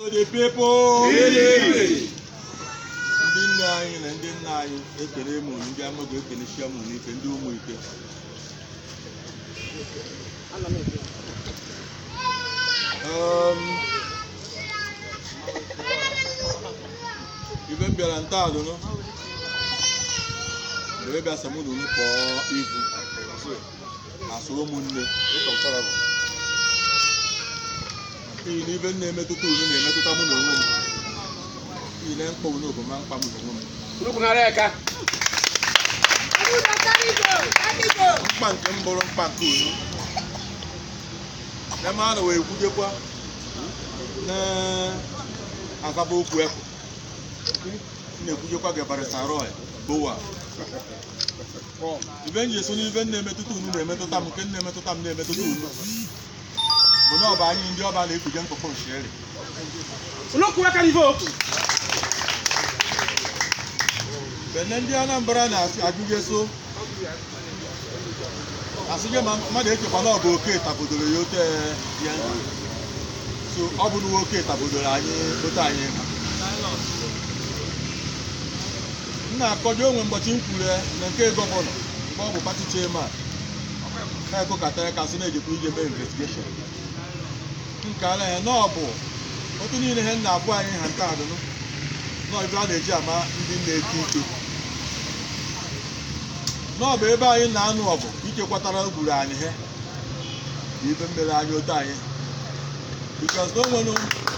To the people. ndị nne anyị na ndị nna anyị ekele m unu ndị amaghị ekele chia m unu ike ndị ụmụ ike Um, ibe m bịara ntọala wee bịa sam unu kpọọ ivu asụ ụmụnne n'ihi na ibe m na-emetụta unu na-emetụta mụ na onwe m n'ihi na mkpa unu bụ ma mkpa m na onwe m mkpa nke m bụrụ mkpa nke unu eme a na wee kwujekwa na-azaba okwu ekwu na-ekwujekwa gebarịsa roy bowa ibe m ji eso n'ibe m na-emetụta unu na-emetụta m nke m na-emetụta m na-emetụta unu bụ na ọba anyị ndị ọba na-ekuje nkụkọ nshieri bene ndị anambra na-ajụje so asịje ma mmadụ echekwa na ọ bụ oke tabodoro ya ote ya so ọ bụ na oke tabodoro anyị ote anyị m na-akọdo onwe mgbochi m kwuru na nke gọvanọ mgbe ọ bụ pati chairman na-ekokọtara ka sị na-ejekwa ije mee investigeshon nke ala ya na ọ bụ otu niile ihe m na-abụ anyị ha nta adụnụ nọọ ebe a na-eji ama ndị na-eke ike nọọ bụ ebe anyị na-anụ ọgụ ichekwatara gburu anyị he ibe mmere anyị otu anyị bikos na onwere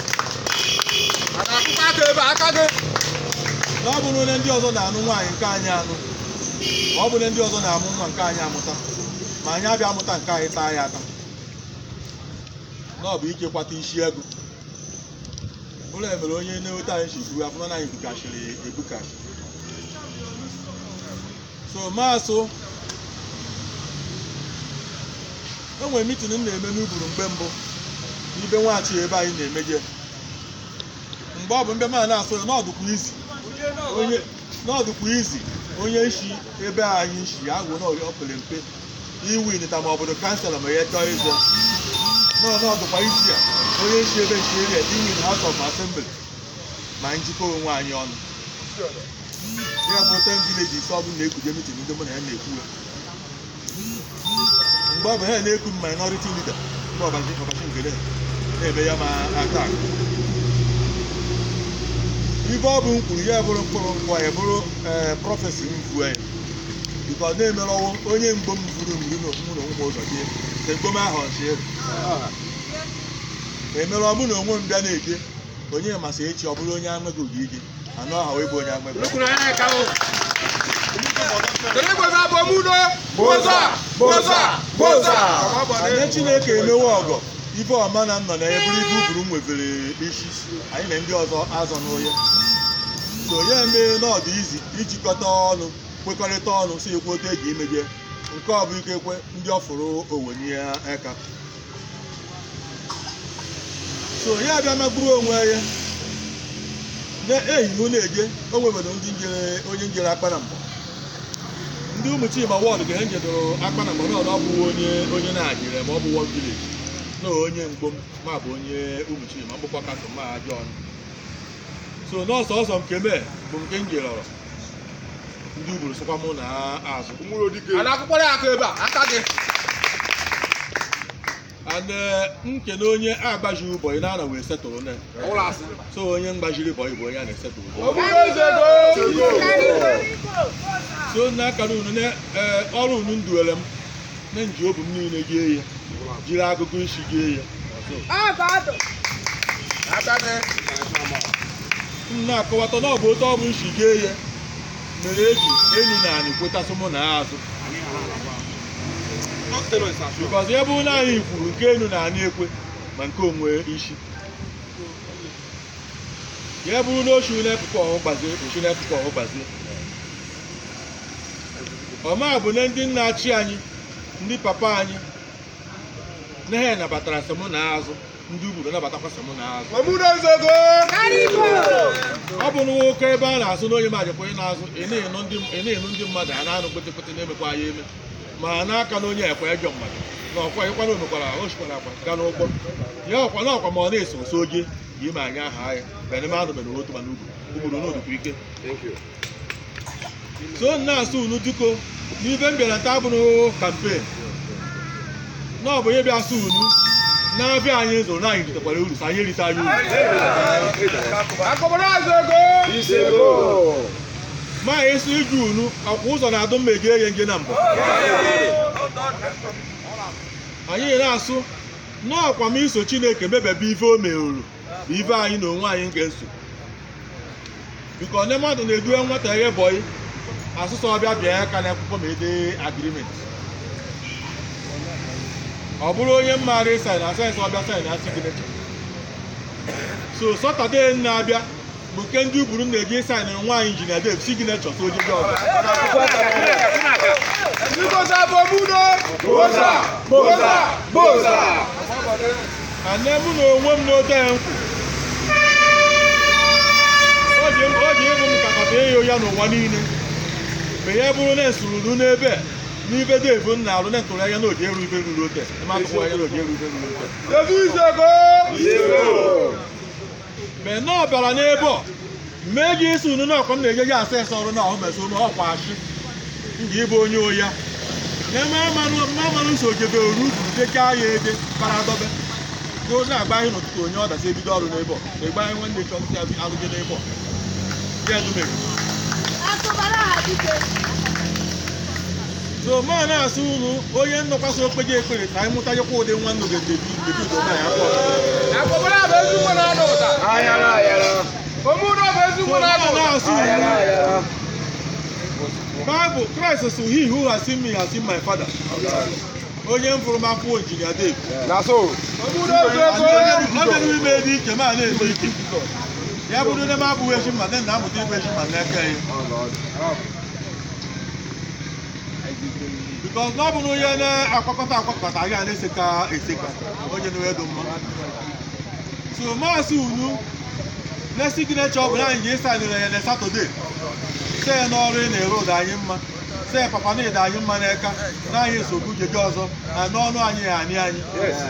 na ọ bụrụ na ndị ọzọ na-anụ nwaanyị nke anyị anụ ma ọ bụ na ndị ọzọ na-amụ nwa nke anyị amụta ma anyị abịa amụta nke anyị taa ya ata na ọ bụ ichekwata isi ego ụlọ emere onye na-eweta anyị si buru afọ na anyị bukashiri ebukashi so maasụ o nwere mitin m na-eme n'uburu mgbe mbụ n'ibe nwaghachi ebe anyị na-emeje mgbe ọ bụ mbe ma na-asụ ya n'ọdụkwa izi onye n'ọdụkwa izi onye isi ebe anyị si agwụ na ọ pere mpe iwinita ma obodo kansela ma ya chọọ ịzọ n'ọdụkwa isi a onye isi ebe nchi eri iwin house of assembly ma njikọ onwe anyị ọnụ ya bụ ten vileji ise ọbụla na-ekuje mitin ndị mụ na ya na-ekwu ya mgbe ọ bụ ha na-ekwu m minority leader mgbe ọbachi ọbachi ngere na-eme ya ma atak ibe ọ bụ m kwuru ya bụrụ mkpụrụ nkwa ya bụrụ ee prọfesi m vuo ya biko ọ na-emerọwo onye mgbo m vuru mgbu na mụ na onwe m ụzọ die ka mgbo m ahụ ọchịrị emerọ mụ na onwe m bịa na-eje onye masị echi ọ bụrụ onye anweghị oge ije anụ aha wee bụ onye anweghị anye chineke emewe ọgọ ibe ọma na nnọ na eburu ibe uburu m nwevere isi anyị na ndị ọzọ azọ n'onye so ya emee n'ọdụ izi ijikọta ọnụ kwekọrịta ọnụ si ekwu otu eji imeje nke ọ bụ ike kwe ndị ọfụrụ owenye aka so ya abịa magburu onwe ya na-ehihu na-eje o nwebere ndị njere onye njere akpa na mbọ ndị ụmụ chima wọd ga ha njedoro akpa na mbọ n'ọdụ ọ bụ onye onye na-ajire ma ọ bụ wọd vileji na onye mgbom ma bụ onye ụmụ chima mgbụkwa kasị ma ajọ ọnụ so n'ọsọ ọsọ nke mee bụ nke m jerọrọ ndị ugboro sịkwa mụ na azụ and nkene onye agbaji ụbọyị na ana wee setụrụ ne so onye mgbajiri bọyị bụ onye a na-esetụrụ so n'akara unu na ọrụ unu nduwere m na nji obu m niile gee ya jiri agụgụ isi gee ya m na-akọwata na ọ bụ otu ọ bụ isi gee ya mere eji elu na anyị kwetasị mụ na azụ bikọz ebe ụlọ anyị kwuru nke elu na anyị ekwe ma nke onwe isi ya bụrụ na ochi n'epụkọ ọhụ gbazie ochi n'epụkọ ọhụ gbazie ọma bụ na ndị nna achị anyị ndị papa anyị na ha nabatara sị mụ na azụ ndị ugboro nabatakwa sị mụ na azụ ọ bụ na nwoke ebe a na-asụ na onye majikwa ị na-azụ ị na-enu ndị mmadụ a na-anụ kpetịkpetị na-emekwa ya eme ma n'aka na onye ekwe ejọ mmadụ na ọkwa ịkwa na omekwara o shikwara akwa gaa n'ụgbọ ya ọkwa na ọkwa ma ọ na-eso nso oge yi ma anya aha anyị bene mmadụ mere otu mana ugwu ugboro n'odukwu ike so na-asụ unu dịko n'ibe m bịara taa bụrụ kampen na ọ bụ ihe bịa sụ unu na-abịa anyị zụrụ na anyị ritekwara uru so anyị erite anyị uru ma esi iju unu ọkwa ụzọ na-adụ mma ege eghe nge na mbụ anyị na-asụ n'ọkwa m iso chineke mebebe ife o meoro bụ ife anyị na onwe anyị ga-eso biko onye mmadụ na-eduwe nwata ihe bọyị asụsụ ọbịa bịa aka n'akwụkwọ ma ede agrimenti ọ bụrụ onye mmaara ịsain na sayensị ọbịa sain na signecha so sọtọde na-abịa bụ nke ndị uburu na-eji sain nwaanyị injinia dev signecha so ojiji ọzọ ane mụ na onwe m n'ote nkwụ ọ dị ọ dị ịbụ m ka kata ịyụ ya n'ụwa niile ma ya bụrụ na esururu n'ebe n'ibe devu m na-arụ na ntụrụ anya na oji eru ibe ruru ote mmadụ anya na oji eru ibe ruru ote mgbe na ọ bịara n'ebe ọ mee gị isi unu na ọkọ m na-eje ya asa ese ọrụ na ọhụ meso m ọkwa achị nga ịbụ onye oya na-eme mmanụ nso ojebe oru dechaa ya ede para dobe go na-agba anyị n'ụtụtụ onye ọ dasị ebido ọrụ n'ebe ọ na-egba anyị nwanne chọ ntị alụje n'ebe ọ ya edumere so ma na-asụ unu onye nnọkwasị okpeje ekpere ka anyị mụtanyekwa ụdị nwa nnụ ga-edebi debido na ya akpọ na-asụ unu Bible Christ so he who has seen me has seen my father. Onye m fụrụ m afọ injinia Dave. Ọ bịara ime dị iche ma na-eme ike. Ya bụrụ na m abụghị echi mma na amụta ịbụ echi mma n'aka ya. Because na ọ bụrụ onye na-akwakọta akwakọta anyị a na-eseka eseka onye na-edo mma. So maasị unu na signature ọ bụ na anyị ga-esanere ya na Satọde. see n'ọrụ ị na-ere ụda anyị mma see papa na ịda anyị mma n'aka na anyị nsogbu jeje ọzọ na n'ọnụ anyị ya anị anyị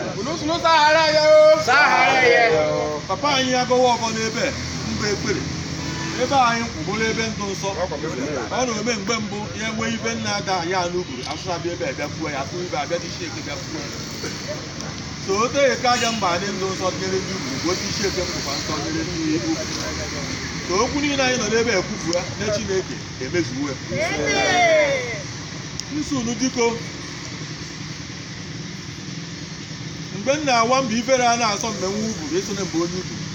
papa anyị agọwa ọgọ n'ebe mba ekpere ebe anyị kwụbụrụ ebe ndụ nsọ ọ na-eme mgbe mbụ ya enwe ibe nna ada ya n'uburu asụsa bịa ebe abịakwuo ya asụ ibe abịa n'isi eke bịakwuo ya so o teghị aja mba adị ndụ nsọ nyere ndị ugwu bụ otu isi eke mbụkwa nsọ nyere ndị ugwu ka okwu niile anyị nọ n'ebe ekwufu ya na Chineke emezuwo ya nsunu diko mgbe m na-awa mba ifere a na-asọ mgbe nwa ugwu esone mgbe onye ugwu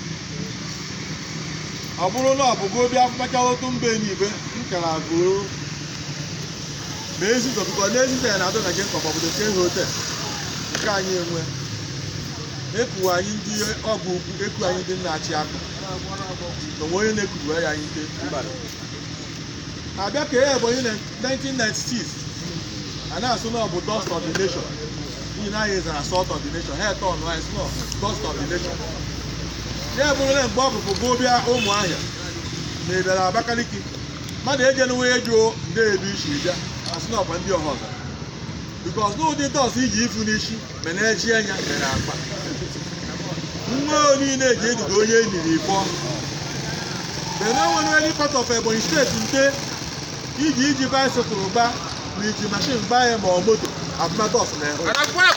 ọ bụrụ na ọ bụgo obi afụmacha otu mbe n'ibe m kara goo ma ezizọ bụkọ na ezizọ ya na-adọ na nke obodo ke hotel nke anyị enwe eku anyị ndị ọgwụ ukwu eku anyị ndị nna-achị akụ na onwe onye na-ekuru ya anyị nte abịa ka ya ebonyi na 1996 a na-asụ na ọ bụ dust of the nation n'ihi na anyị zara salt of the nation ha eto ọnụ anyị sụ na dust of the nation ya bụrụ na mgbe ọ bụ bụ bịa ụmụ ahịa na ịbịara abakaliki mmadụ ejela nwe jụọ ndị edu isi bịa asị na ọkwa ndị ọha ọzọ bikos n'ụdị dọs iji ifu n'isi mana eji anya mere akpa nwa niile eji eduga onye eniri ifọ bena nwere any part of Ebonyi steeti nte iji iji baisikụl gba ma iji mashin gbaa ya ma ọ moto abụmadọs na ịhụ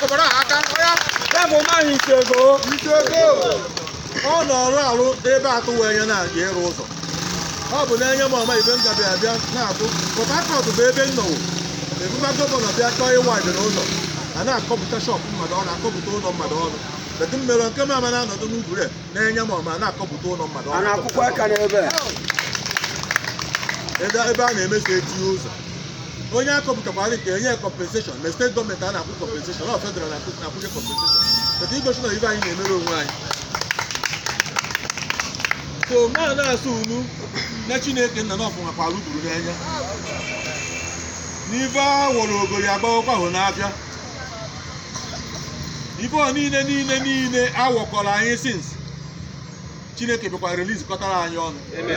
ọ nọrọ arụ ebe atụ wee nye na-aga ịrụ ụzọ ọ bụ na-enye m ọma ibe m gabe abịa na-atụ Port Harcourt bụ ebe m nọwụ ebuba gọvanọ bịa chọọ ịwa ibe n'ụzọ a na-akọpụta shọpụ mmadụ ọnụ akọpụta ụlọ mmadụ ọnụ kedu mmerụ nke m ama na-anọdụ n'ugwu re na-enye m ọma na-akọpụta ụlọ mmadụ ọnụ akwụkwọ aka n'ebe ebe ebe a na-emeso etinye ụzọ onye akọpụtakwara nke enye kọmpenseshọn na steeti gọọmenti a na-akwụ kọmpenseshọn ọ federal na-akwụnye kọmpenseshọn kedu igosi na ibe anyị na-emere onwe anyị so ma na-asụ unu na chineke nna na ọfụnwakwara ugburu n'anya n'ife a wọrọ ogori agbawakwa hụ n'afịa ife ọ niile niile niile awọkọrọ anyị sins chineke bịakwa reliz kọtara anyị ọnụ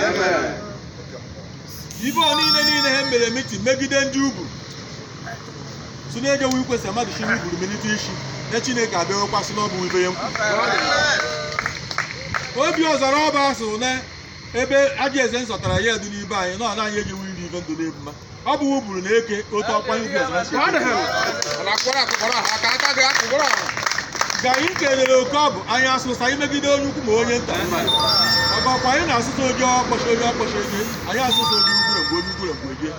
ife ọ niile niile ha mere mitin megide ndị ugwu so na-ejewu ikwesị mmadụ chi n'ugburu melite isi na chineke abịaghịkwa sị n'ọbụ ibe ya nkwu obi ọzara ọba so na ebe aja eze nsọtara ya dị n'ibe anyị na ọ naghị eji iri ife ndụ na mma ọ bụ wuburu na eke otu ọkwanye ugwu ọzara si eke. ka anyị kelere oke ọ bụ anyị asụsa imegide onye ukwu ma onye nta ọgọkwa anyị na-asụsa onye ọkpọchi onye ọkpọchi ege anyị asụsa onye ugwure mgbe onye ugwure mgbe ege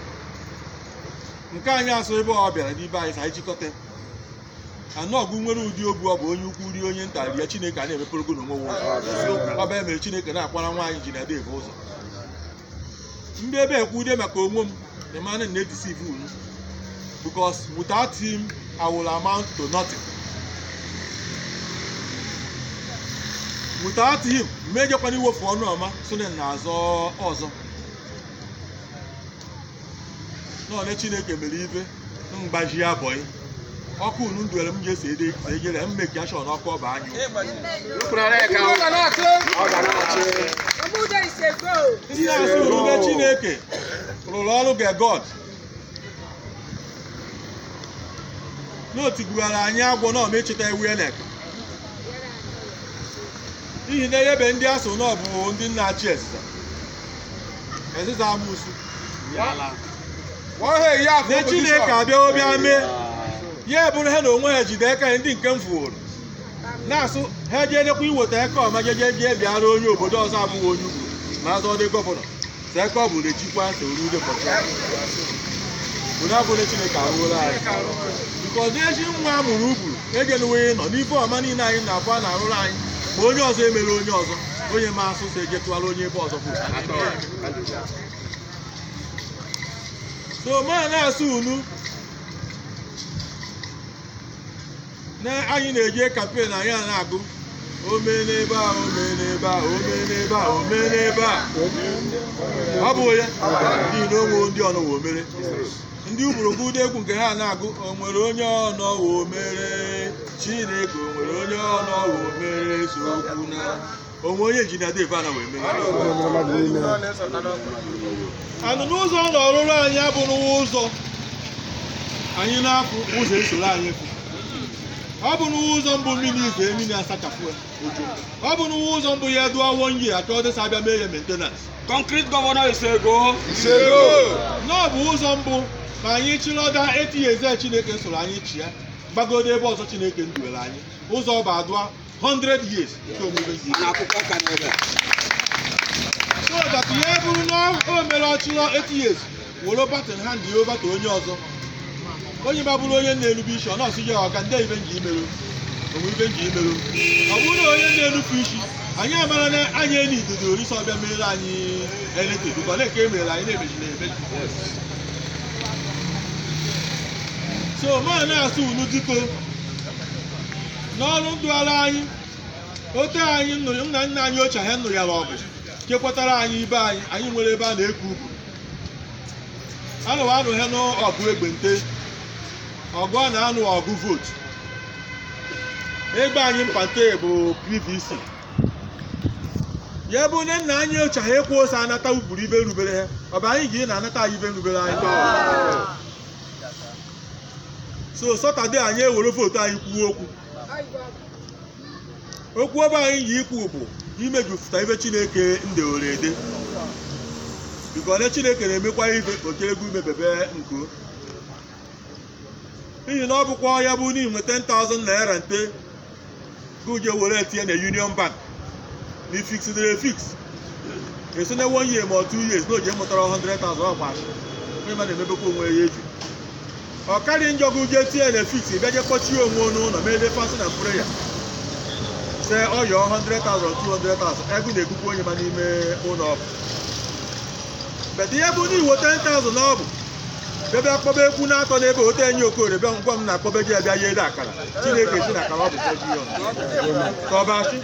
nke anyị asụ ebe ọ bịara n'ibe anyị sa anyị chịkọta anụ ọgụ nwere ụdị obu ọ bụ onye ukwu rie onye nta rie chineke a na-emepere ogo n'onwe ụzọ ọ bụ mere chineke na-akwara nwaanyị ji na-ede ebe ụzọ ndị ebe ekwu ude maka onwe m emana na-edisive unu because without him I will amount to nothing without him mmejọkwana iwefu ọnụ ọma sonen na-azọ ọzọ n'one chineke mere ibe mgbaji abọghị ọkụ unu ndụere m ga-esi ede ejere m meki ashọ n'ọkụ ọba anyụ Omude is a go. ndị na-asụ rube chineke rụrụ ọrụ ge god n'otigbughara anyị agwọ na ọma echeta ewu elek n'ihi na ebe ndị asụ na ọ bụ ndị nna-achị ezịza ezịza amụsụ na chineke abịawo bịa mee ya bụrụ ha na onwe ha jide aka ya ndị nke m fụrụ na-asụ ha jee dekwa iweta aka ọma jeje jee bịara onye obodo ọzọ abụghị onye ugwu ma azọ dị gọvanọ sa aka ọ bụrụ ejikwa sorude pọcha obodo abụrụ chineke arụola anyị bikọz ezi nwa a mụrụ ugburu ejenuwe nọ n'ife ọma niile anyị na-abụ a na-arụrụ anyị ma onye ọzọ emere onye ọzọ onye ma asụ so ejetụwara onye ebe ọzọ kwuru so ma na-asụ unu na anyị na-eje kampen anyị a na-agụ ome n'ebe a ome n'ebe a ome n'ebe a ome n'ebe a ọ bụ ya n'ihi na onwe ndị ọnọ wo mere ndị ugborogbụ ụdị egwu nke ha na-agụ o nwere onye ọnọ wo mere chineke o nwere onye ọnọ wo mere sokwu na onwe onye injinia Dave ana wee mere anụ n'ụzọ ọ na-ọrụrụ anyị abụrụ ụzọ anyị na-apụ ụzọ esoro anyị efu ọ bụ n'ụzọ mbụ mmiri ife mmiri asachapụ ya ojo ọ bụ n'ụzọ mbụ ya dụọ wonye aka ọ dịsa abịa mee ya maintenance Concrete governor is a go. n'ọ bụ ụzọ mbụ ma anyị chịrọda etinye eze chineke soro anyị chi ya gbagodo ebe ọzọ chineke nduwere anyị ụzọ ọ bụ adụa 100 years nke omume dị Na akwụkwọ ka n'ebe. so that ya bụrụ na o mere ọchịrọ 8 years were batin hand ya obata onye ọzọ onye ma bụrụ onye na-erube isi ọ na-asụ ya ọga ndị ibe nji imerụ onwe ibe nji imerụ ọ bụrụ na onye na-enufu isi anyị amara na anyị eni idodo orisi ọbịa mere anyị eletrik bụkwa na nke e mere anyị na-emeji na-emeji so ma na-asụ unu diko n'ọrụ ndụ ala anyị ote anyị nụrụ nna nna anyị ochie ha nụrụ ya ọgụ chekwatara anyị ibe anyị anyị nwere ebe a na-eku ugwu anụwa anụ ha n'ọgụ egbente ọgụ a na-anụ ọgụ vootu egbe anyị mpante bụ pvc ya bụ nne nna anyị ochie ha ekwu ose anata ugburu ibe rubere ha ọ bụ anyị ga na-anata anyị ibe rubere anyị so sọtọde anyị ewere vootu anyị kwuo okwu okwu ọba anyị yi ikwu bụ imejupụta ibe chineke ndewere ede biko ole chineke na-emekwa ibe okerego imebebe nko n'ihi na ọ bụkwa ya bụ n'ihi nweta 10,000 naira nte guje were etinye na union bank na ifixidere fix eso na one year ma ọ two years na oje mụtara 100,000 ọgbachi onye ma na-emebekwa onwe ya eju ọ karịa njọ guje tinye na fix bịaje kpọchie onwe n'ụlọ ma ede fasị na prayer se ọyọ 100,000 200,000 ego na-egukwa onye ma n'ime ụlọ ọgwụ bet ihe bụ n'iwu 10,000 na ọ bụ bịabịa akpọba ekwu na-atọ n'ebe ote enyi okorie bịa ngwa m na-akpọba ji abịa ya ede akara chineke si na akara ọ bụ bilion ka ọ bachi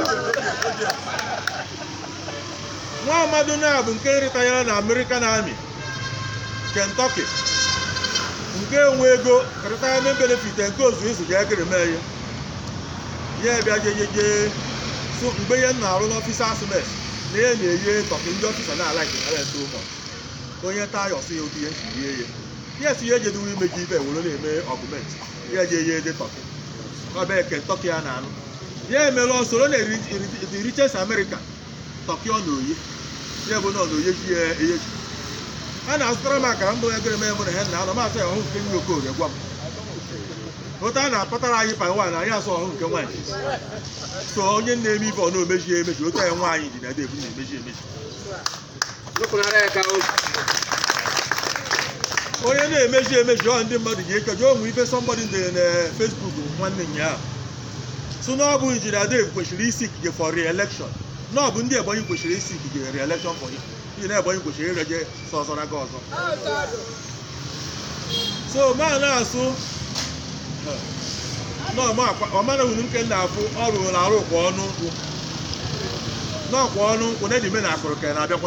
nwa amadu na bụ nke rịtanyere na American Army Kentucky nke enwe ego retirement benefit nke ozu izu ga ekere mee ya ya bịa jejeje so mgbe ihe m na-arụ n'ọfịs asmes na ihe na-eye tọkị ndị ọfịsa na-ala nke ara ete ụmụ onye taa ya ọsị ya otu ihe nsi rie ya ya si ya ejedewe imeji ibe were na-eme ọgụment ya je ye ede tọkị ọbịa kentọkị ya na-anụ ya emere ọ soro na eri- eri- the richest America tọkịọ na oyi ya bụ nọ na oye ji ya eyeji a na-azụtara m akara mbụ egere m emere ha na anọ masị ọhụ nke nri okorie gwa m otu a na-akpatara anyị pa nwaanyị anyị asụ ọhụ nke nwaanyị so onye na-eme ibe ọ na-emeji ya emeji otu anyị nwaanyị dị na ede ebu na-emeji emeji Wepụnara ya ka o. onye na-emeji emeji ọ ndị mmadụ ji ekeji onwe ibe sọmbọdị dere na Facebook nwanne ụnyaahụ so na ọ bụ injinia Dave kwesịrị isi ikike for re-election na ọ bụ ndị Ebonyi kwesịrị isi ikike re-election for him n'ihi na Ebonyi kwesịrị ireje sọsọ na ọzọ so ma na-asụ ọmana hụrụ nke na-afụ ọ rụrụ arụ kwa ọnụ nkwụ n'ọkwa ọnụ nkwụ na edime na akụrụ ka na-abịakwa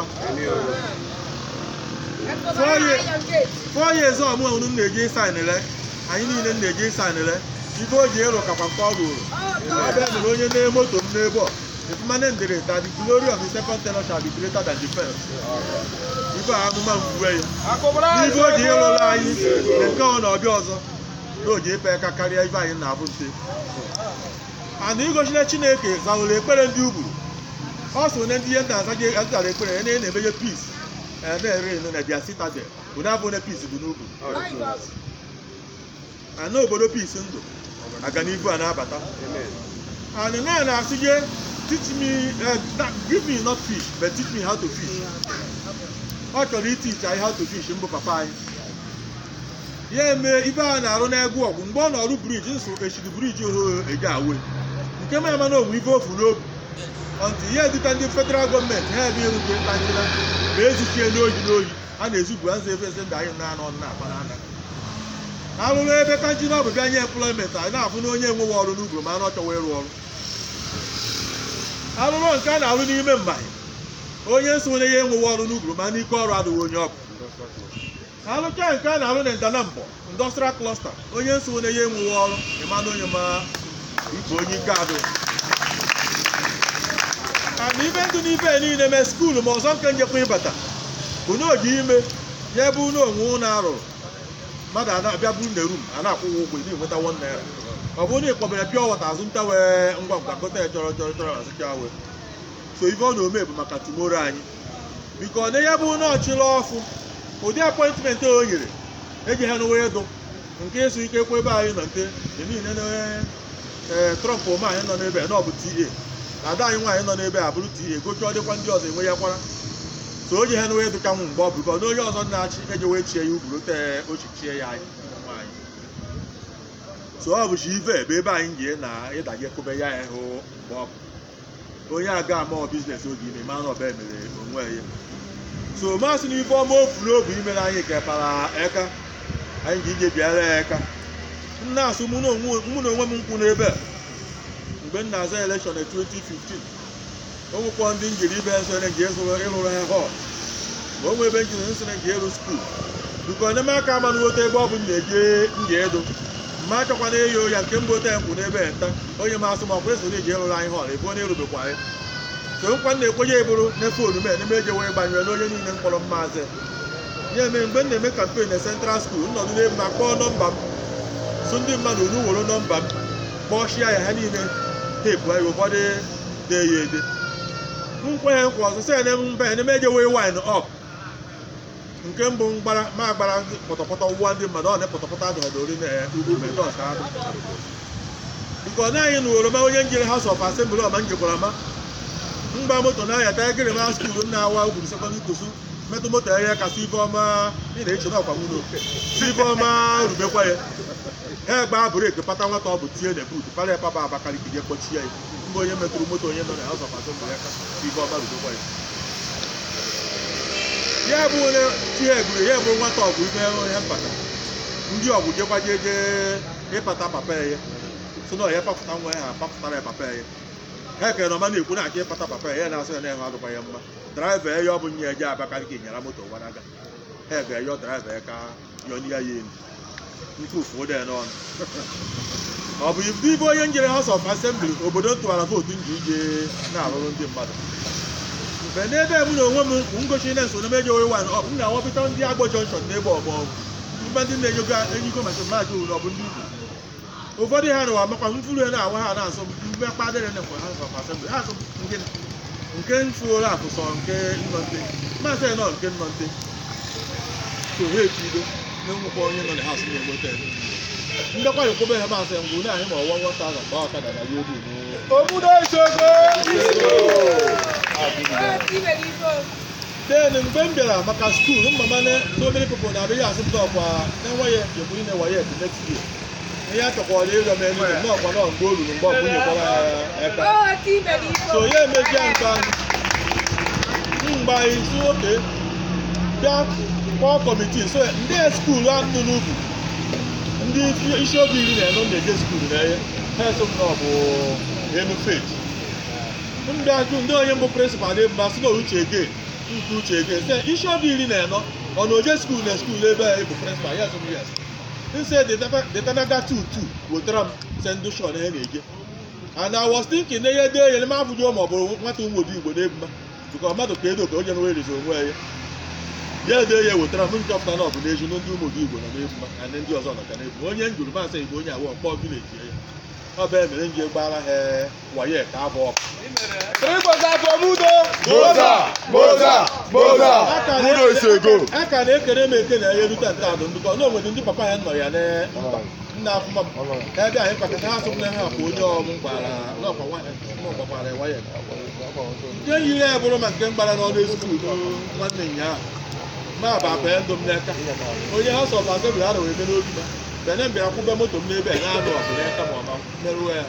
four years ọmụ unu na-eji sainile anyị niile na-eji sainile ibe o ji ịrụ kakwa nke ọ rụrụ ebe mere onye na moto m n'ebe ọ efumane ndere that the glory of the second tenor shall be greater than the first ibe a amụma mgbuwe ya n'ibe o ji ịrụrụ anyị na nke ọ na ọbịa ọzọ na o ji ipe aka karịa ibe anyị na-abụ nte ana igochile chineke zawụrụ ekpere ndị ugwu ọ so na ndị ihe nta azaghị azara ekpere ya na na-emeghe peace na-ere eno na dia citadel bụ na abụ na peace bụ n'ugwu ana obodo peace ndụ aga n'ibu a na-abata and na na-asị gị teach me uh, that- give me not fish but teach me how to fish ọ chọrọ itichi anyị how to fish mbụ papa anyị ya eme ibe a na-arụ n'egwu ọgwụ mgbe ọ na-arụ briji nso echiri briji oho eje awe nke ma ama na onwe ife ofu n'obi ọntị ya eduta ndị federal gọọmenti ha ebe erute ntanjila ma ezuchie n'oyi n'oyi a na-ezugbu azụ efe eze ndị anyị na-anọ na-akpa n'aka arụrụ ebe kanji na ọbụbịa nye employment anyị na-afụ na onye enweghị ọrụ n'ugwu ma ọ chọwa ịrụ ọrụ arụrụ nke a na-arụ n'ime mgbanyị onye nsonye ya enweghị ọrụ n'ugwu ma n'ike ọrụ adịghị onye ọ bụ arụcha nke a na-arụ na ndana mbọ industrial cluster onye nsonye ya enweghị ọrụ ịma na onye ma ikpe onye ike adụ ana ibe ndụ n'ibe niile mee skuulu ma ọzọ nke njekwa ịbata bụ na oji ime ya ebe ụlọ onwe ụlọ arụrụ mmadụ a na-abịa buru na rum a na-akwụghị ụgwọ ị na-enweta one naira ọ bụrụ na ị kpọbere pịa wọta azụ nta wee ngwa ngwa gote ya chọrọ chọrọ chọrọ azụcha wee so ife ọ na-ome bụ maka tumoro anyị biko na ya bụ na ọchịla ọfụ ụdị apọịntmentị o nyere eji ha n'ụwa edo nke ịsụ ike kwe ebe anyị nọ nte dị niile na ee trọmp ome anyị nọ n'ebe a na ọ bụ ta ada anyị nwaanyị nọ n'ebe a bụrụ ta gochi ọ dịkwa ndị ọzọ enwe ya kwara so o ji ha n'ụwa edo ka nwụ mgbe ọ bụ biko na onye ọzọ na-achị eji wee chie ya ugwuru tee ochichie ya anyị nwaanyị so ọ bụchi ive ebe ebe anyị ji na ịdaje kwube ya ya hụ mgbe ọ bụ onye aga ama biznes oge ime ma na ọba emere onwe ya so masị na ife ọma ofu n'obi imere anyị kepara eka anyị ji ije bịara ya eka nna asụ mụ na onwe mụ na onwe m nkwụ n'ebe a mgbe m na-aza elekshọn na 2015 o nwekwa ndị njiri ibe nsonye nji ịzụrụ ịrụrụ ha họl ma o nwe ebe njiri nsonye nji ịrụ skuul biko enyemaka ama n'ote ebe ọ bụ m na-eje ndị edo mma achọkwana eyo ya nke mbụ ote nkwụ n'ebe nta onye ma asụ ma ọkwa esoro iji ịrụrụ anyị họl ebe ọ na-erubekwa anyị so nkwa m na-ekwenye eburu n'efe onume n'ime eje wee gbanyere n'onye niile mkpọrọ mmaazị ya eme mgbe m na-eme kampen na central school nnọdụ n'ebe ma kpọọ nọmba m so ndị mmadụ unu were nọmba m kpọchie ya ha niile teepu anyị ụfọdụ dee ya ede nkwenye nkwa ọzọ sị ene mba eneme eje wee wine up nke mbụ mgbara ma gbara pọtọpọtọ ụwa ndị mmadụ ọ na pọtọpọtọ adọghọdọ ori na ugwu medos adụ nke ọ naghị na oroma onye njere House of Assembly ọma njekwara ma mgba moto na-ayata egere ma skuulu na-awa ugwuru sekọndịrị kusu metụ moto ya kasị ife ọma ị na-eche na ọkwa nwụrụ si ife ọma rubekwa ya ha gbaa breki pata nwata ọ bụ tie na buutu para ya papa Abakaliki je kpọchie ya mgbe onye metụrụ moto onye nọ na House of Assembly ya ka si ife ọma rubekwa ya ya bụ onye tie egwuru ya bụ nwata ọgwụ ife onye mpata ndị ọgwụ jekwa je je ịpata papa ya so na ọ ya papụta nwa ya ha papụtara ya papa ya ha kere na ọma na-ekwu na-achọ ịpata papa ya ya na-asị ya na-enwe adụkwa ya mma draiva ya ọ bụ nye eje Abakaliki nyara moto gbanaga ha ga-eyọ draiva ya ka yọnye ya ya elu nke ụfụ ụda ya n'ọnụ ọ bụ ibe onye njere House of Assembly obodo tụwara vootu nji ije na-arụrụ ndị mmadụ mgbe n'ebe m na onwe m bụ ngochi na nso n'ebe ejewe wan ọ bụ m na-awapụta ndị Agbo junction n'ebe ọgbọ mgbe ndị na-enyogo enyigo maka mmadụ ụlọ ọ bụ ndị ugwu ụfọdụ ha nụwa makwa mfuru ya na-awa ha na-asọ mmekpa adịrị na ha sọ asembli ha sọ nke nke mfuola akụ sọ nke nnọnte masị nọ nke nnọnte so ha echido na-enwekwa onye nọ na ha sị na-enweta ya ndekwa yokobe ha masị ngwu na anyị ma ọwa nwata ahụ gba ọkada na ya obi Omudo Isogo. then mgbe m bịara maka skuul mama na so many people na-abịa ya asị m ọkwa na-enweghị egburi na waye the next year ihe a chọkwara ịrịọ m elu na ọkwa nọ mgbe o ruru mgbe ọbụ nyekwara ya aka so ya emejie nke ahụ mgbe anyị si oke bịa kpọọ kọmitii so ndị skuulu a nọ n'ubi ndị isi obi iri na anọ na-eje skuulu na ihe ha eso m na ọ bụ enu feti ndị ajụ ndị onye mbụ prịnsịpal dị mba sị na uche ege nke uche ege sị isi obi iri na anọ ọ na oje skuulu na skuulu ebe a bụ prịnsịpal ya sị m yes nse detanaga tutu wetara m sendụshọn ihe na-eje and I was thinking na ihe dee ya ma abụghị ma ọ bụrụ nwata ụmụ obi igbo na-ebu mma bụka mmadụ ka edo ka o jenwe erizi onwe ya ya dee ya wetara m nchọpụta na ọ bụ n'eju ndị ụmụ obi igbo nọ na-ebu mma na ndị ọzọ nọ ka na-ebu onye njuru masị igbo onye awọ mkpọ vileji ya ọ bụ emere nji gbara ha waye ka abụ ọkụ Three quarters for Mudo. Moza, Moza, Moza. Mudo Isogo. a ka na-ekere m eke na ya erute nta adụ ndụkọ na onwere ndị papa ya nọ ya na nna afụma m ebe anyị kpakọta ha asụm na ha bụ onye ọmụ gbara n'ọkwa gbakwara waya nke yiri ya bụrụ ma nke mgbara n'ọnụ ezigbo nwanne nya ahụ ma bụ akpa ya ndụ m n'aka onye ha sọ ma tebụl a na wee mere obi ma bene m bịara kwụbe moto m n'ebe a na-anụ ọgụ n'aka ma ọma merụọ ya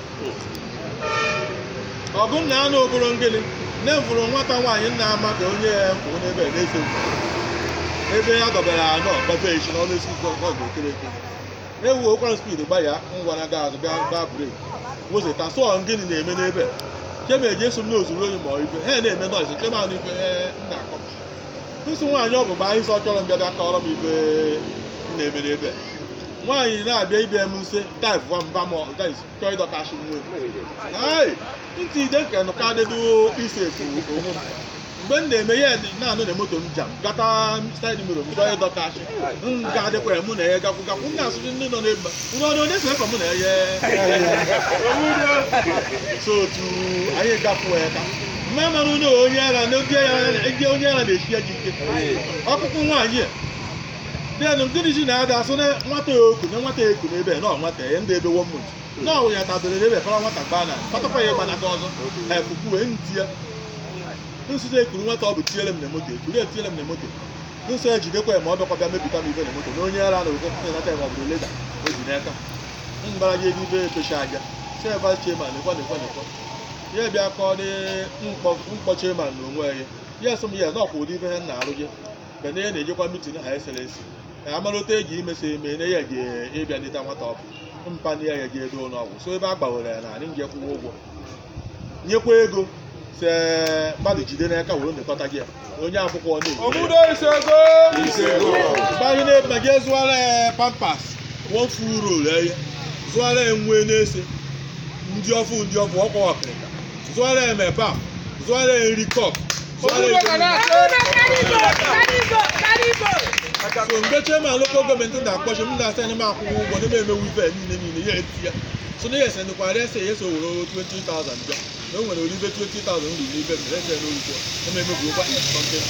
ọgụ nna anụ oboro ngịnị nne m fụrụ nwata nwaanyị nna ama ka onye ya kwụ n'ebe a na-eso m ebe ya dọbara anọ gbafe echi n'ọnụ esi ọgụ okere eke ewu okwara spid gba ya ngwara ga azụ gaa gaa brek wozeta sụọ gịnị na-eme n'ebe a chema eji eso m n'ozuru oyi ma ọ ibe ha na-eme nọọsụ chema anụ ife ee, m na-akọ nsụ nwaanyị ọ bụ mgbe anyị sọ chọrọ m bịa bịa kọrọ m ibe m na-eme n'ebe a nwaanyị na-abịa ibe m nse taif gwa mba m chọọ ịdọkashi nwe Ai, ntị ide nke nụ ka dịdo isi efu onwe m mgbe m na-eme ya na-anụ na moto m jam gata saịd miro m chọọ ịdọkashi m ga-adịkwa ya mụ na ya gakwụ gakwụ m na-asụzi ndị nọ n'ebe ụlọ ọrụ onye so efe mụ na ya so otu anyị gafuo ya ka mma mara onye onye ara na ndị agha onye ara na-echi ya ji ike ọkpụkpụ nwaanyị a bịanụ nkiri ji na-ada asụ na nwata ya oku na nwata ya eku n'ebe a, na ọ nwata ya ndị ebe wọ mmụta na ọ ya tabere n'ebe para nwata gbaa na kpatakwa ya gbanaka ọzọ ha efufu wee nti ya nsụta ekuru nwata ọ bụ tinyere m na moto ekuru etinyere m na moto nsọ ejidekwa ya ma ọ bịakwa bịa mepụta m ibe na moto na onye ara na oke nata ya ma ọ bụrụ leda o ji n'aka mgbara gị ego ibe epechi aja seva chairman nekwa nekwa nekwa ya bịa kọọ dị mkpọ chairman na onwe ya ya sị m ya na ọkwa ụdị ibe ha na-arụ gị mgbe na ya na-ejekwa mitin ha eselensi ka amalụta eji imesi eme na ya ga ịbịa dịta nwata ọbụ mpa ndị ya ya ga edo n'ọgwụ so ebe a gbawere ya na anyị nje kwụwa ụgwọ nyekwa ego se mmadụ jide n'aka were nekọta gị ya onye akwụkwọ ọ na-eji Omudo Isogo. mgbe anyị na-ebe gị zụara ya pampas wofu rol ya zụara ya nwe na-ese ndị ọfụ ndị ọfụ ọkwa ọkịrịka zụara ya mepap zụara ya nri kọp zụara Omudo ya Kana. so mgbe chairman local gọọmenti na-akpọchi m na-asa m akwụkwọ ụgwọ na emewu ife niile niile ya eti ya so na ya esendekwara ese ya so were 20,000 bịa na o nwere oribe 20,000 ruru n'ibe mere ese n'orugbo na emebugokwa 20,000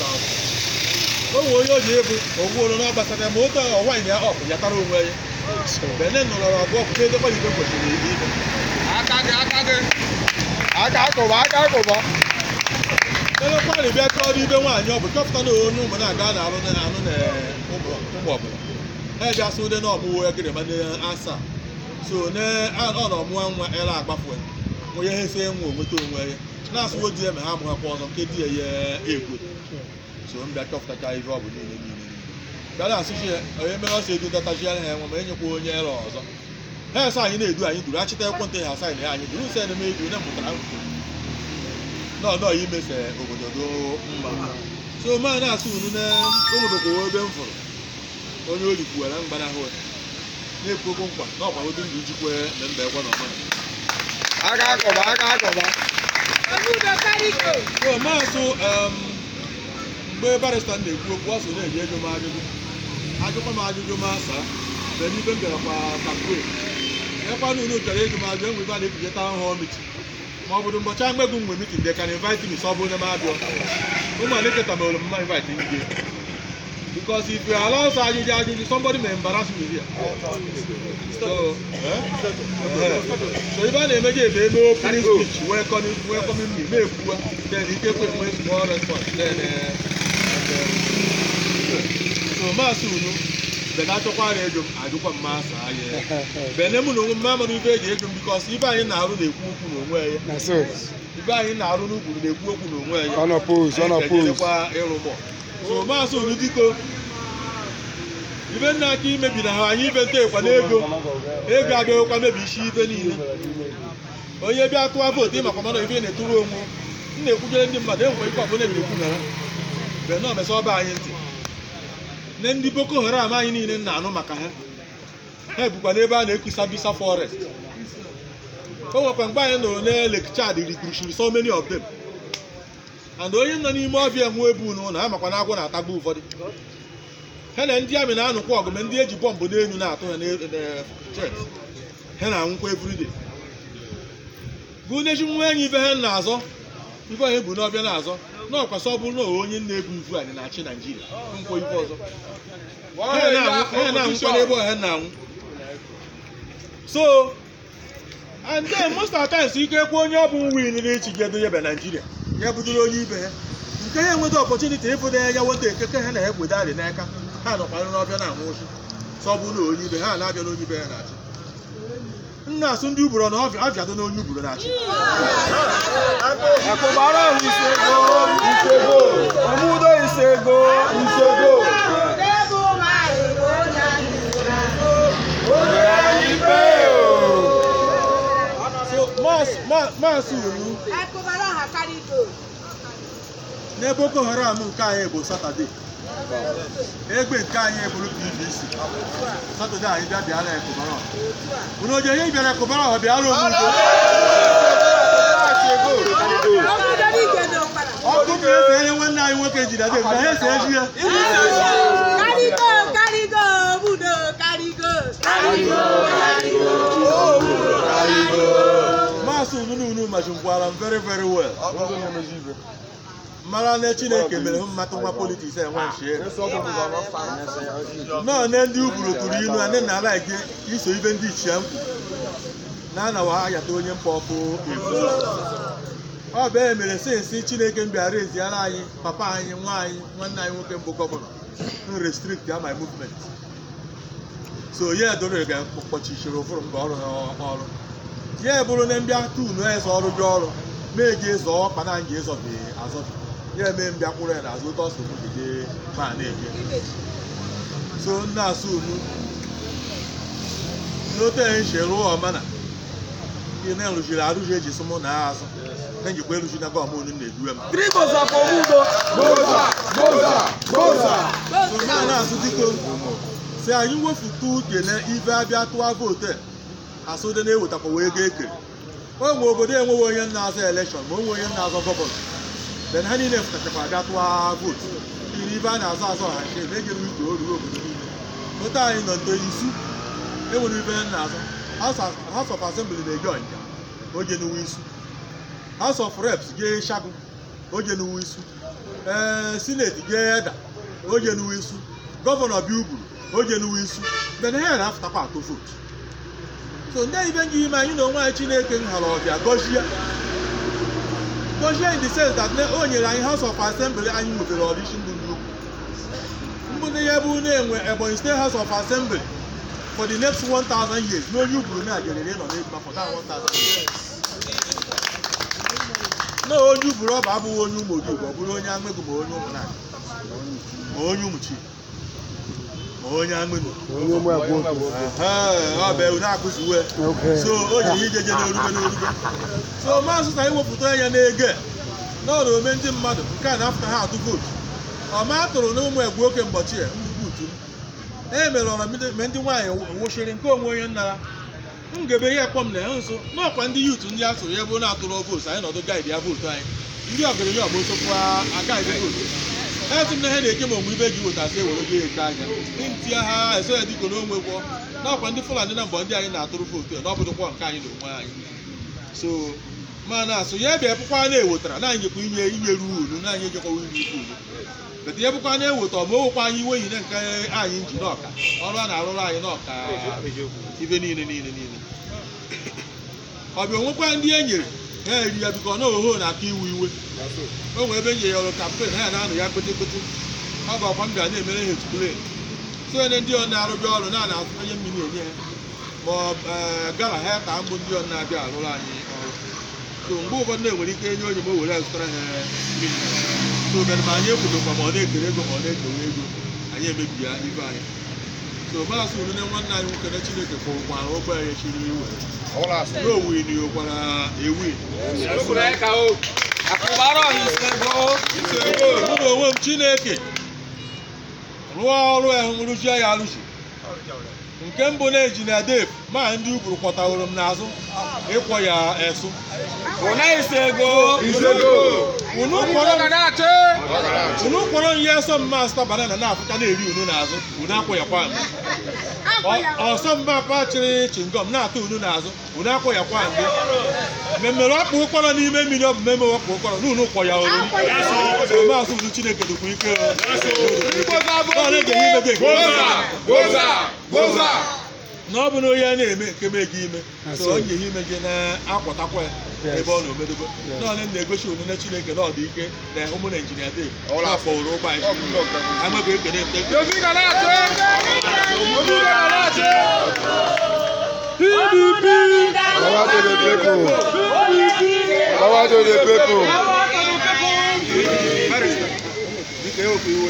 o nwere onye o ji ebu ogbuoro na ọgbasara ya ma otu ọwaanyị ya ọkụ ya tara onwe ya bene nọrọ abụọ pụta edekwa ibe kwesịrị ibe Aka gị, aka gị. Aka akụba, aka akụba. elekwarị bịa chọọ ibe nwaanyị ọ bụ chọpụta na onye ụmụ na-aga na arụ na anụ na ụmụ ụmụ ọbụla ha eji asụ ụdị na ọmụwụ ya gịrị mana asaa so na ọ na ọmụwa nwa ele agbafu ya onye ha ese nwa onweta onwe ya na-asụwo di ya ma ha amụghakwa ọzọ nke di ya ya egwe so m bịa chọpụtacha ihe ọ bụ niile niile niile bịara asụchi ya onye mere ọsọ edu datachiara ha enwe ma enyekwa onye ele ọzọ ha esa anyị na-edu anyị duru achịta ekwentị ha asaịn ya anyị duru use na edu na mụtara nkụ nọ nọ imese obodo do mma so ma na-asụ unu na onwebekwa ebe m fụrụ onye olikwuwara mgbanahụ ya na-ekwukwu nkwa na ọkwagodo ndụ jikwe na mba ekwe na ọma Aka akụba, aka akụba. so maasụ em, mgbe barista na-ekwu okwu ọ so na-enye ego m ajụjụ ajụkwa m ajụjụ m asa mgbe n'ibe m bịara kwa kampeen nyekwana unu chọrọ ego ma bịa nwebe a na-ebuje town hall meeting ma ọ bụrụ mbọchị agbegwu mgbe meeting they can invite me so ọ bụ onye m abịọ ụmụ aneketa ma olu mma invite ndị because if you allow us ajụjụ ajụjụ somebody may embarrass you here so eh? Eh. so ibe a na-emeje ebe eme opening speech welcoming welcoming me na-ekwuwa then ike kwe nwe small response then eh, and, eh, so maasị unu bena achọkwara ego m ajụkwa m maasị anya bene mụ na onwe m ma amara ibe eji ego m bikos ibe anyị na-arụ na-ekwu okwu n'onwe ya na so ibe anyị na-arụ n'ukwu na-ekwu okwu n'onwe ya ọ nọ pose ọ nọ Anyị pose ga-ejedekwa ịrụ mọ so maasị unu diko ibe nna aka imebi na ha anyị ibe ntekwa n'ego ego abịaghịkwa mebi isi ibe niile onye bịa tụọ vootu ịmakwa mana ibe na-eturu onwe m na-ekwujere ndị mmadụ enwere ike ọbụla na-ekwu na ha bee na omesa ọba anyị ntị ne ndị boko haram anyị niile na-anụ maka ha ha bụkwa n'ebe a na-ekwusa bisa forest o nwekwa mgbe anyị nụrụ na Lake Chad recruited so many of them and onye nọ n'ime ọbịa nwe ebu n'ụlọ ha makwa na agwọ na-atagbu ụfọdụ ha na ndị amị na-anụkwa ọgụ ma ndị eji bọmbụ n'elu na-atụ ha n'chet ha na-anwụkwa everyday bụ nechi nwa enyi ibe ha na-azọ ibe onye bụ n'ọbịa na-azọ na ọkwasị ọ bụrụ na onye na-ebu ibu anyị na-achị naijiria nkwa ibe ọzọ ha na-anwụ- ha na-anwụkwa n'ebe ọha na-anwụ so and then most of the times ike ekwe onye ọ bụ win n'ichi gedo yebe naijiria ya bụdoro onye ibe ha nke ha enweta ọpọchuniti ịfụ na ya weta ekeke ha na-egwede adị n'aka ha nọkwara n'ọbịa na-anwụ ochi sọ bụ na onye ibe ha na-abịa n'onye ibe ha na-achị nna asụ ndị ugboro na ọbịa abịado n'onye ugboro na-achị akụbara ahụ isego isego ọmụdo isego isego onye anyị ikpe so mas- ma- maasị unu na boko haram nke anyị bụ satọde egbe nke anyị bụrụ pvc satọde anyị bịa bịara ekụbara unu oje ihe bịara ekụbara ọ bịara omudo ọkụ ka ese ihe nwanne anyị nwoke jiri adị mgbe ha ese eji ya maasị unu unu machingwara m very very well mara na chineke mere hụ mmatụ nwa politiks enwe nchie nọọ na ndị ugboro tụrụ ilu a ndị na ala gị iso ibe ndị ichie mkpu na anawa ayata onye mkpa ọkụ ebu ọ bụ e mere sensi chineke m bịara eziara anyị papa anyị nwa anyị nwanne anyị nwoke mbụ gọvanọ n restrict ya my movement so ya edoro ga-akpọchichiri ụfụrụ mgbe ọrụ ha ọrụ ya bụrụ na mbịa tunu eze ọrụ gị ọrụ mee gị ịzọ ọkpa na nga ịzọbi azọbi ya eme mbịa kwụrụ ya n'azụ otu ọsọ gide ma na-eje so nna asụ unu n'otu anyị si rụọ ọmana ihe na-erụziri arụzi eji sụ mụ na ha azụ na njikwa eruzi na gọm unu na-eduwe m trigoza komudo goza goza goza so na na-asụ dịko si anyị wefutu uche na ibe abịa tụọ vootu a asụde na-ewetakwa wee ego ekere o nwe obodo enweghị onye na-azọ elekshọn ma o nwe onye na-azọ gọvanọ ben ha niile fụtachakwa abịa tụọ vootu iri ibe a na-azọ azọ ha che na-ejere ike o ruo obodo niile otu anyị nọ nto isu enwere ibe ha na-azọ House of Assembly na-eje ọnja oje n'uwe isu House of Reps jee shagu oje n'uwe isu ee sineti jee eda oje n'uwe isu gọvanọ bịa ugwu oje n'uwe isu ben ha na-afụtakwa atụ vootu so ndị ibe nji ime anyị na onwe anyị chineke nhara ọbịa gọzie gọzie in the sense that na- o nyere anyị house of assembly anyị nwetara ọdịshi mbụ ndị ukwu mbụ na ya bụ na-enwe ebonyi state house of assembly for the next 1000 years n'onye ugburu na-ajerere nọ n'egba for that 1000 years na onye ugburu ọ bụ abụghị onye ụmụ odibo ọ bụrụ onye aṅụgụ ma onye ụmụnanya ma onye ụmụchi ma onye aṅụgụ onye ụmụ abụọ ọ bụ ewu na-akụzi uwe Okay. so o ji ihe ijeje n'orube n'orube so maazị na iwepụta ya n'ego na ọ na-ome ndị mmadụ nke a na-afụta ha atụ vootu ọma atụrụ na ụmụ egwu oke mbọchị ya mbubutu m e mere ọra me ndị nwaanyị wụchiri nke onwe onye nnara m gebe ihe kpọm na ya nso n'ọkwa ndị yutu ndị asụrụ ya bụ na-atụrụ vootu anyị nọdụ gaịdị ya vootu anyị ndị ọgaranya ọgba osokwu agaghị vootu esi m na ihe na-eke ma onwe ibe ji wetasị ewere go eke anya ntị ha eso ya dịka na onwe gwọ n'ọkwa ndị fulani na mbọ ndị anyị na-atụrụ vootu na ọbụdụkwa nke anyị na onwe anyị so ma na-asụ ya bịa bụkwa na-ewetara na anyị jekwa inye inyeru unu na anyị ejekwawa iri ife unu bete ya bụkwa na-eweta ọ ma owekwa anyị iwe yi na nke anyị ji n'ọka ọrụ a na-arụrụ anyị n'ọka ibe niile niile niile ọ bịa onwekwa ndị e nyere ha eri ya biko na oho na-aka iwu iwe o nwere ebe nye ya ọrụ kampen ha ya na-anụ ya kpete kpete ọ ga ọkwa m bịa na-emere ha etuple so onye ndị ọ na-arụbịa ọrụ na na-azụ onye mmiri enye ha ma ọ ee, gala ha ka mbụ ndị ọ na-abịa arụrụ anyị ọrụ so mgbe ụfọdụ na-enwere ike enye onye ma o were ya zụtara ha mmiri so bịara ma anyị ekwudokwa ma ọ na-ekere ego ma ọ na-ekewe ego anyị emebi ya ibe anyị so maasị unune nwanne anyị nwoke na chineke kwụrụkwara ụgbọ ya chiri iwe na owin yokwara ewin Lókun náà ẹ̀ka o. Àkùbárọ̀ ìṣègùn. mụ na onwe m chineke rụọ ọrụ ahụ rụchie ya arụchi nke mbụ na injinia dave ma ndị ukwuru kwọtaworo m n'azụ ịkwọ ya esụ Kùnà ìṣègùn. unu kwọrọ m Kùnà àtẹ́. unu kwọrọ m ihe esọ mma asụta banana na-afụta na-eri unu n'azụ unu akwụyakwa m Ọ- ọsọ mma akpa chịrị chingom na-atụ unu n'azụ unu akwụyakwa ndị mmemmere ọkpụ ụkpọrọ n'ime mmiri ọ bụ mmemme ọkpụ ụkpọrọ na unu kwọ ya olu so maazị unu chineke dịkwa ike o. Ọ na-ege ihe ime dị nke Gbósà. Gbósà. Gbósà. na ọ bụ na onye a na-eme nke me gị ime so onye ihe ime gị na-akwatakwa ya ebe ọ na-omedobe na onye na-egosi onyinye chineke na ọ dị ike na ụmụ na injinia dị afọwụrụ ụgbọ anyị amaghị ekene nte Yomi kàná àtẹ́. Yomi kàná àtẹ́. PDP. Power to the people. Power to the people. dịka ewepụ iwe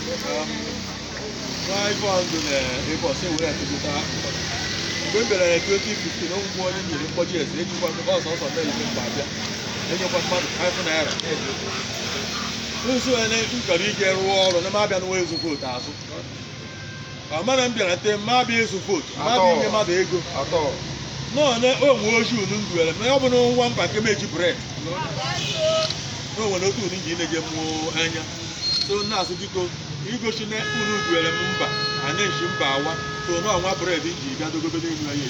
nwa ife ọndụ na ebe ọsọ ewere atụtụta mgbe m bịara na 2015 na ngwụ onye nyere mkpọji eze ejikwa mmekọ ọsọ ọsọ mere ime mgbe abịa enyekwa mmadụ 5 naira nso ene m chọrọ ije rụọ ọrụ na m abịa n'ụwa ezu vootu azụ ọ mana m bịara te ma abịa ezu vootu ma abịa inye mmadụ ego Atọ. nọọ na onwe ojii unu nduere ma ọ bụ na nwa mba nke meji bred na onwere otu unu ji na-eje mmụọ anya so na-asụ biko igosi na unu duere m mba a na-eji mba awa so na ọnwa bred ji bịa dogobe n'elu ya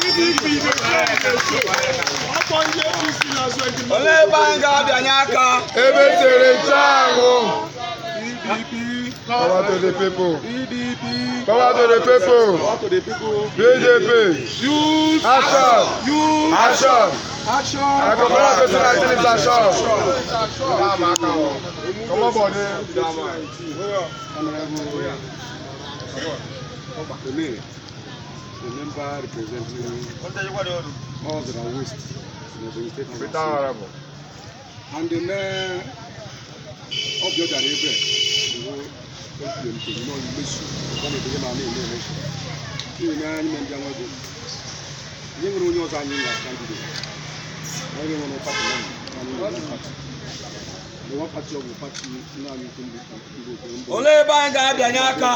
Olee ebe anyị ga-abịanye aka? Ebe tere nchụanwụ. Power to the people. Power to the people. PDP. Action. Action. I go follow person like this action. Come on, body. Today, the member representing North and West in the state of Peter Honorable. And the mayor of the other ebe, wo ekpempe nọ mmesu ọ na-edebe ma na-eme election. N'ihi na anyị na-ndị anwa ego. Ihe nwere onye ọzọ anyị na candidate. Onye nwere pati na anyị nwere pati. The one party ọ bụ pati nna anyị nke ndị ndị obodo mbụ. Olee ebe anyị ga-abịanye aka?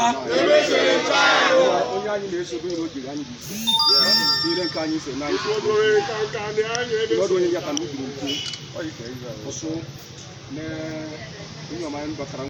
onye anyị na-esobe na o jiri anyị bụ isi niile nke anyị so na anyị ọdụ onye ya ka na ubiri nkwu ọsụ na onye ọma anyị batara